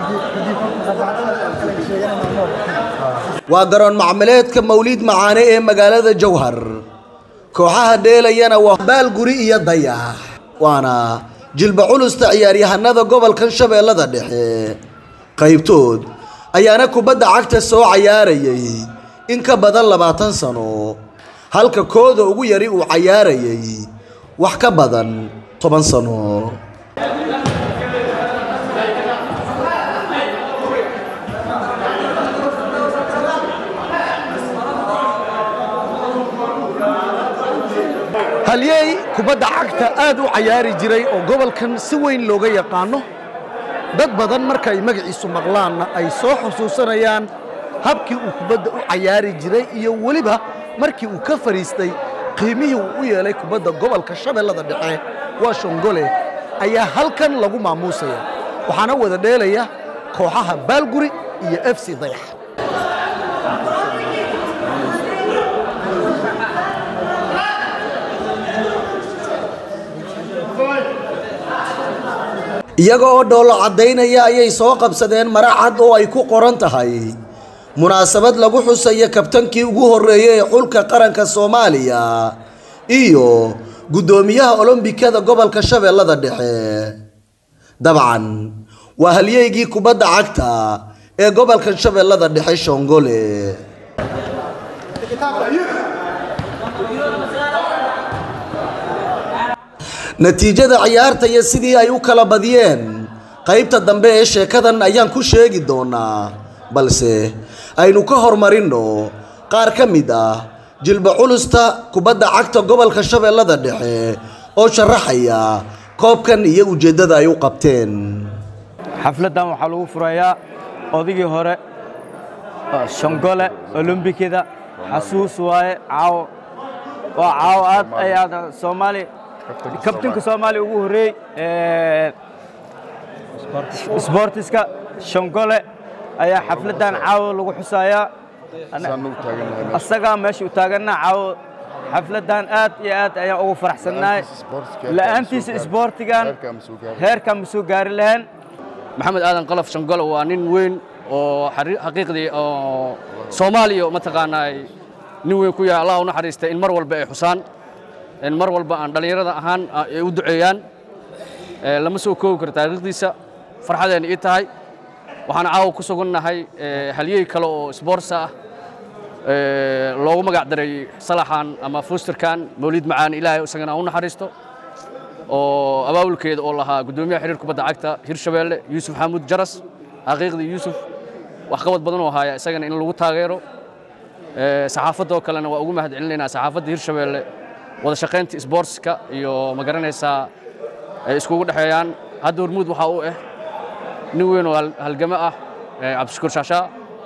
waa garoon macmileedka mawliid macaane ee magaalada jowhar kooxaha dheelayana waa baalguri iyo dayax waana jilba culusta ciyaaryahanada gobolkan shabeellada dhexe qaybtood ayaana kubadda cagta soo cayaarayay in ka badan labaatan sano halka kooda ugu yari uu cayaarayay wax ka badan toban sano halyey kubadda cagta aad u cayaari jiray oo gobolkan si weyn looga yaqaano dad badan marka ay magaciisu maqlaanna ay soo xusuusanayaan habkii uu kubadda u cayaari jiray iyo weliba markii uu ka fadhiistay qiimihii uu u yeelay kubadda gobolka shabeellada dhexe waa shongole ayaa halkan lagu maamuusaya waxaana wada dheelaya kooxaha baalguri iyo f c dayax iyaga oo dhoollo caddaynaya ayay soo qabsadeen mara cad oo ay ku qoran tahay munaasabad lagu xusayo kabtankii ugu horreeyey ee xulka qaranka soomaaliya iyo guddoomiyaha olombikada gobolka shabeellada dhexe dabcan waa halyeygii kubadda cagta ee gobolka shabeellada dhexe shongole natiijada ciyaarta iyo sidii ay u kala badiyeen qaybta dambe ee sheekadan ayaan ku sheegi doonaa balse aynu ka hormarinno qaar ka mid ah jilba culusta kubadda cagta gobolka shabeellada dhexe oo sharaxaya koobkan iyo ujeeddada ay u qabteen xafladdan waxaa lagu furayaa odigii hore shongole olombikada xasuus waaye caawo waa caawo aad ayaad soomaali kabtanka soomaaliya ugu horreey sboortiska shongole ayaa xafladdan caawo lagu xusayaa asagaa meesha u taaganna caawo xafladdan aad iyo aad ayaan ugu faraxsannahay la'aantiisa isboortigan heerkaan ma soo gaari lahayn maxamed aadan qalaf shangolo waa nin weyn oo xaqiiqdii oo soomaaliya mataqaanaa nin weyn ku yahay allah u naxariista in mar walba ay xusaan in mar walba aan dhallinyarada ahaan ay u duceeyaan lama soo koobi karo taariikhdiisa farxadeena ii tahay waxaan caawa ku sugannahay halyey kale oo sboortsa ah loogu magac daray salaxan ama fusterkan mawlid macaani ilaahay isagana u naxariisto oo abaabulkeeda oo lahaa guddoomiyaha xiriir kubadda cagta hirshabeelle yuusuf xamuud jaras xaqiiqdii yuusuf wax qabad badan oo haya isagana in lagu taageero saxaafadoo kalena waa ugu mahad celinaynaa saxaafadda hirshabeelle wada shaqaynta sboortska iyo ma garanaysaa ay iskugu dhexeeyaan hadda hormuud waxaa u ah nin weyn oo halgamo ah cabdishakuur shaashaa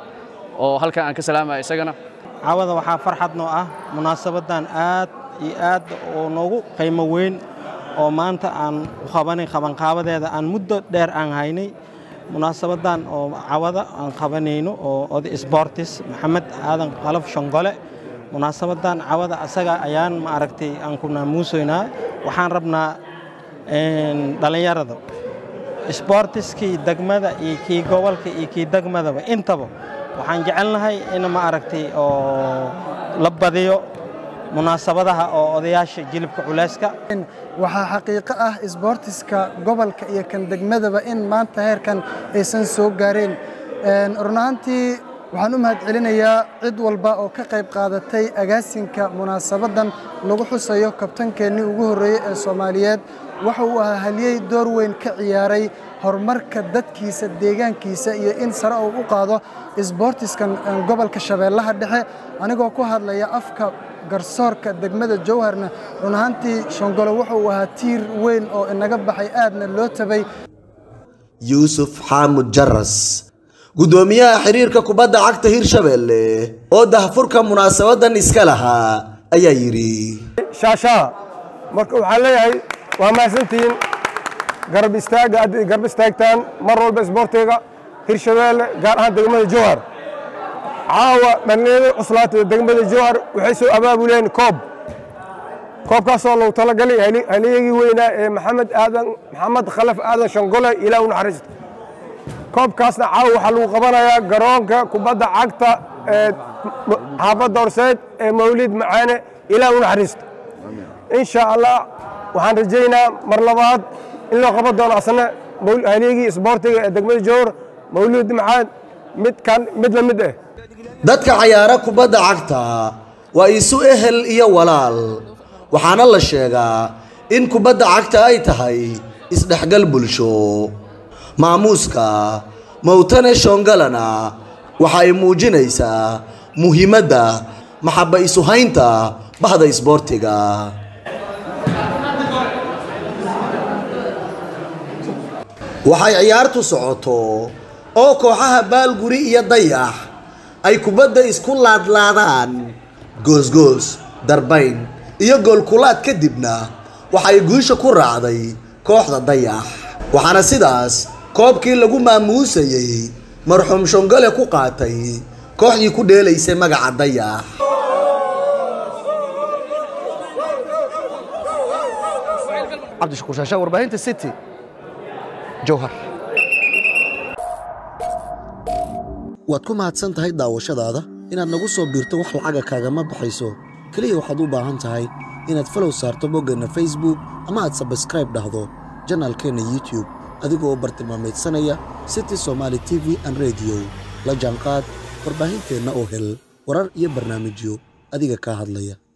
oo halkan aan ka salaamaya isagana caawada waxaa farxad noo ah munaasabaddan aad iyo aad oo noogu qiimo weyn oo maanta aan u qabanay qabanqaabadeeda aan muddo dheer aan haynay munaasabaddan oo cawada aan qabanayno oo oday sboortis maxamed aadan qalaf shongole munaasabaddan cawada asaga ayaan ma aragtay aan ku naamuusaynaa waxaan rabnaa dhallinyarada sboortiskii degmada iyo kii gobolka iyo kii degmadaba intaba waxaan jecelnahay in ma aragtay oo la badiyo munaasabadaha oo odayaasha jilibka culeyska waxaa xaqiiqo ah isboortiska gobolka iyo kan degmadaba in maanta heerkan aysan soo gaareen run ahaantii waxaan u mahad celinayaa cid walba oo ka qayb qaadatay agaasinka munaasabaddan lagu xusayo kabtankeennii ugu horreeyey ee soomaaliyeed waxa uu ahaa halyey door weyn ka ciyaaray horumarka dadkiisa deegaankiisa iyo in sare uu u qaado isboortiskan gobolka shabeellaha dhexe anigoo ku hadlaya afka garsoorka degmada jowharna run ahaantii shongolo wuxa uu ahaa tiir weyn oo inaga baxay aadna loo tabay yuusuf xaamud jaras guddoomiyaha xiriirka kubadda cagta hirshabeelle oo dahfurka munaasabadan iska lahaa ayaa yidhi shaashaha marka waxaan leeyahay waa mahadsantihiin garab istaaga aad garab istaagtaan mar walba isboortiga hirshabeelle gaar ahaan degmada jowhar caawa dhallinyarada cuslaatay degmada jowhar waxay soo abaabuleen koob koobkaasoo lagu talagalay halyagii weynaa ee maxamed aadan maxamed khalaf aadan shangole ilaa u naxariisto koobkaasna caawa waxaa lagu qabanayaa garoonka kubadda cagta ee xaafadda horseed ee mawlid macaane ilaah u naxariisto insha allah waxaan rajaynaa mar labaad in loo qaban doono asna haligii isboortiga ee degmada jowhar mawlid macaan midkan mid la mid ah dadka cayaara kubadda cagta waa isu ehel iyo walaal waxaana la sheegaa in kubadda cagta ay tahay isdhexgal bulsho maamuuska mowtane shongalana waxa ay muujinaysaa muhiimadda maxabba isuhaynta bahda isboortiga waxay ciyaartu socoto oo kooxaha baalguri iyo dayax ay kubadda isku laadlaadaan goosgoos darbayn iyo goolkulaad kadibna waxay guusha ku raacday kooxda dayax waxaana sidaas koobkii lagu maamuusayey marxuum shongole ku qaatay kooxdii ku dheelaysay magaca dayax cabdishakuur shaashaa warbaahinta city jowhar waad ku mahadsan tahay daawashadaada inaad nagu soo biirto wax lacaga kaagama baxayso keliya waxaad u baahan tahay inaad falow saarto boggeenna facebook ama aad sabskraib dhahdo janaalkeenna youtube adigoo bartilmaameedsanaya city somaali t v an rediyo la jaanqaad warbaahinteenna oo hel warar iyo barnaamijyo adiga kaa hadlaya